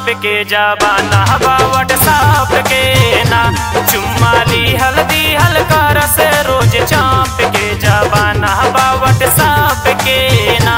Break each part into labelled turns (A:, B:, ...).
A: चाप के जबाना बावट साप के ना चुम्माली हल्दी हल्का रस रोज चाप के जबाना बावट साप के ना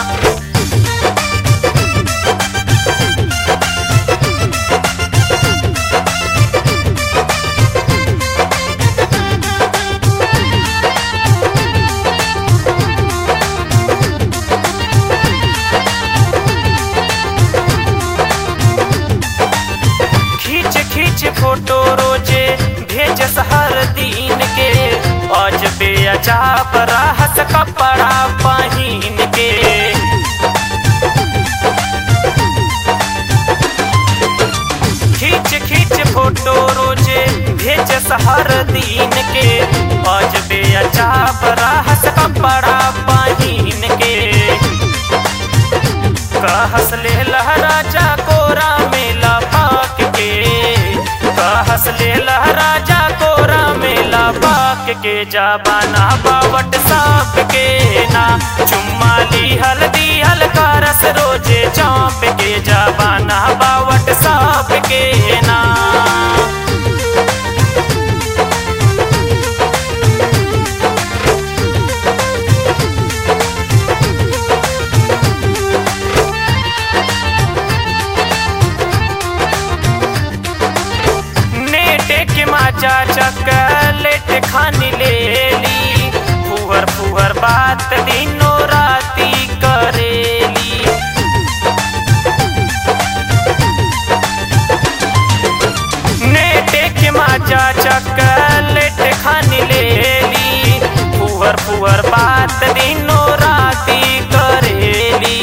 A: खींच खींच फोटो रोजे भेज हर दिन के आज बेअजाब राहत कपड़ा पहिन के खींच खींच फोटो रोजे भेज हर दिन के आज बेअजाब राहत कपड़ा पहिन के कहस ले लहराजा कोरा में लपाक के कहस ले लहराजा कोरा में लपाक के जाबाना बावट साप के ना चुम्माली हल्दी हल्का रस रोजे चाप के जाबाना बावट साप के ना नेटे के माचा चकलेट खानी ले ली फुहर फुहर बात दिनों राती करेली नेटे के माचा चकलेट खानी ले ली फुहर फुहर बात दिनों राती करेली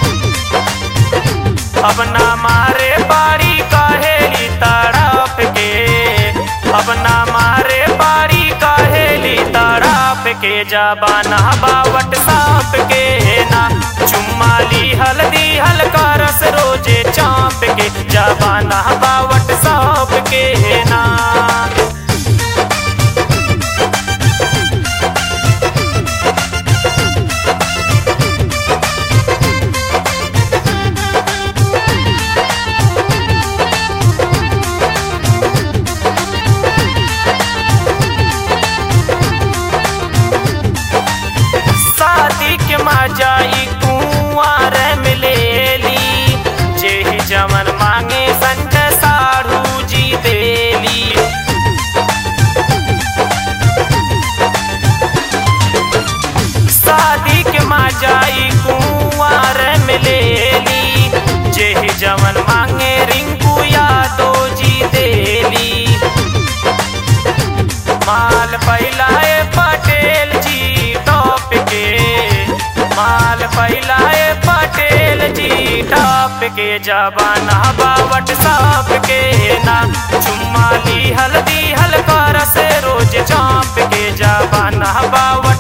A: अब ना मारे बाड़ी कहेली तड़प के अब ना मारे बाड़ी कहेली तड़प के जबाना बावट साप के ना चुम्माली हल्दी हल्का रस रोजे चाप के जबाना बावट साप के ना शादी के मजाई कुआर मिलेली जेही जमन मांगे संत साढ़ू जी देली शादी के मजाई कुआर मिलेली जेही जमन मांगे रिंकू यादव जी देली माल फैलाए पटेल जी टॉप के माल फैलाए पटेल जी टॉप के जबाना बावट साप के ना चुम्माली हल्दी हल्का रस रोज चाप के जबाना बावट